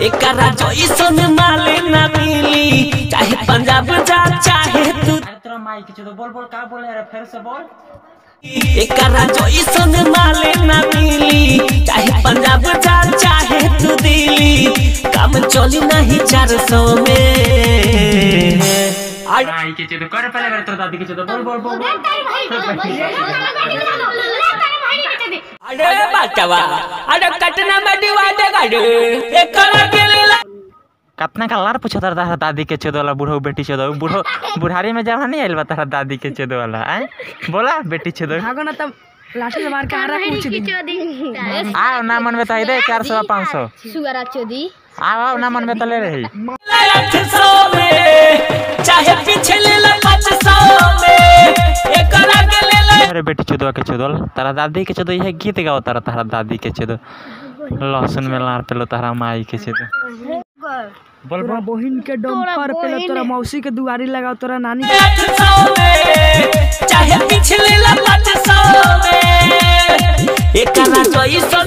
एकरा जइसन माले ना मिली चाहे पंजाब जा चाहे तू अरे तेरा माइक के तो बोल बोल का बोले अरे फिर से बोल एकरा जइसन माले ना मिली चाहे पंजाब जा चाहे तू दिल्ली काम चली नहीं चार सौ में अरे माइक के तो कर पहले अरे तेरा दादी के तो बोल बोल बोल बोल अरे बाटवा अरे कटना में डिवा दे गाड़ी एकरा के लिए कितना का लार पूछा तारा दादी के चोदो वाला बूढ़ो बेटी चोदो बूढ़ो बुढ़ारी में जब नहीं आइल बा तारा दादी के चोदो वाला आए बोला बेटी चोदो भागो ना तब लाठी से मार के आ रहा पूछ दी आओ ना मन में तो आई दे चार सौ पाँच सौ सुगरा चोदी आओ आओ ना मन में तो ले रही आठ सौ में चाहे पीछे ले ला पाँच सौ में एकरा के ले ला अरे बेटी चोदो के चोदल तारा दादी के चोदो यह गीत गाओ तारा तारा दादी के चोदो लहसुन में लार पेलो तारा माई के चोदो बोल तोरा बोल बहिन के डम्पर पे ले तोरा मौसी के दुआरी लगाओ तोरा नानी के आठ सौ में चाहे पीछे ले ला पाँच सौ में एकरा जइसन